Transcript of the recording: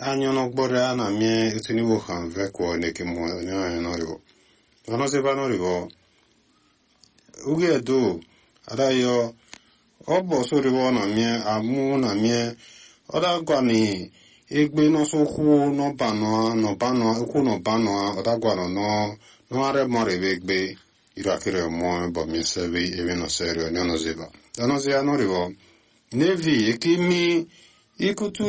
anyo no gbore ana mie etini wo han ve ko ne ke mo ne ayo no ribo ono se va no ribo uge do ada yo obo so ribo na mie amu na mie oda gwa ni egbe no so hu no ba no no ba no ku no ba no oda gwa no no no are mo re egbe irakere mo bo mi se vi e no serio ne no ziba ono se ano ribo nevi ekimi ikutu